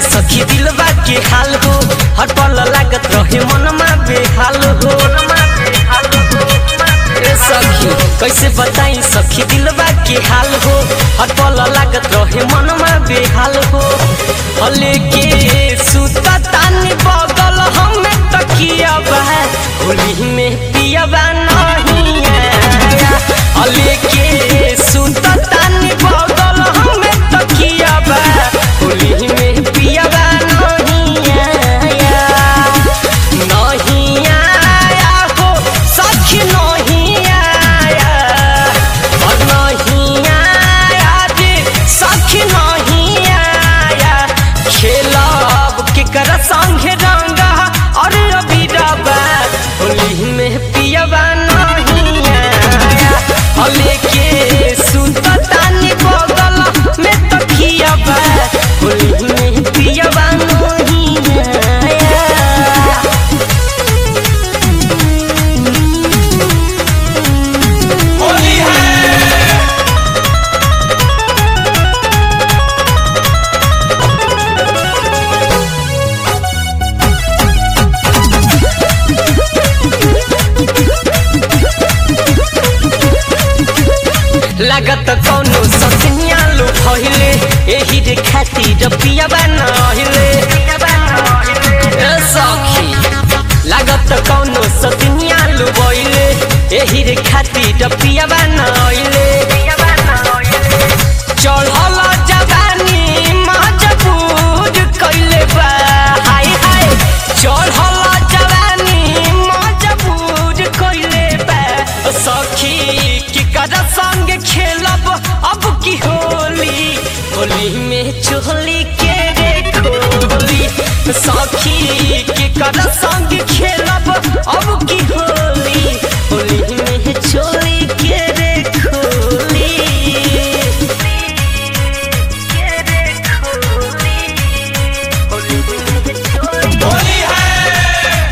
सखी दिलवा के हाल हो हर पल लागत रहे मनमा बेहाल हो ए सखी कैसे बताई सखी दिलवा के हाल हो हर पल लागत रहे मनमा बेहाल हो हले के सुता तानी बगल हमें तकिया बा होली में पियाबा नहीं आया हले के सुता तानी बगल हमें तकिया बा होली में पियाबा नहीं आया नहीं आया हो सखी नहीं आया और नहीं आया रे सखी नहीं आया खेलब केकर संगे रंगा और अभी रबा होली में पियबा नहीं आया हले के सुनता तानी बगल में तो खियबा होली में पियबा नहीं आया होली है लागत कौनो ससनिया लो भइले एही रे खातिर पियाबा नहिले ए सखी लागत कौनो ससनिया लो भइले एही रे खातिर पियाबा नहिले चढ़ल जवानी मजबूर कइले बा हाय हाय चढ़ल जवानी मजबूर कइले बा सखी की कर संग खेलब अब की होली होली में चोली के रे खोली सखी की कर संग खेलब अब की होली होली में चोली के रे खोली होली है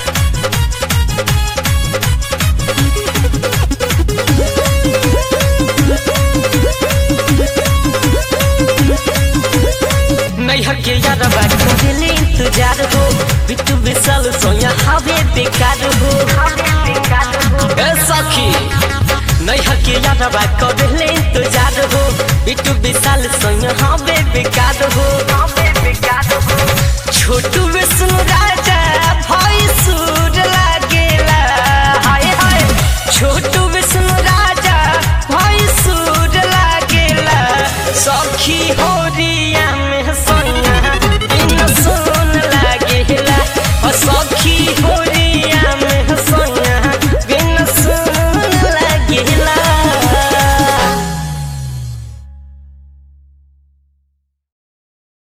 नैहर के यारबा करेले इंतजार हो बिट्टू विशाल सोया हवे बेकार हो ए सखी नैहर के यारबा करेले इंतजार हो बिट्टू विशाल सोया हवे बेकार हो छोटू विष्णु राजा भाई सूर लागेला हाय हाय छोटू विष्णु राजा भाई सूर लागेला सखी हो रिया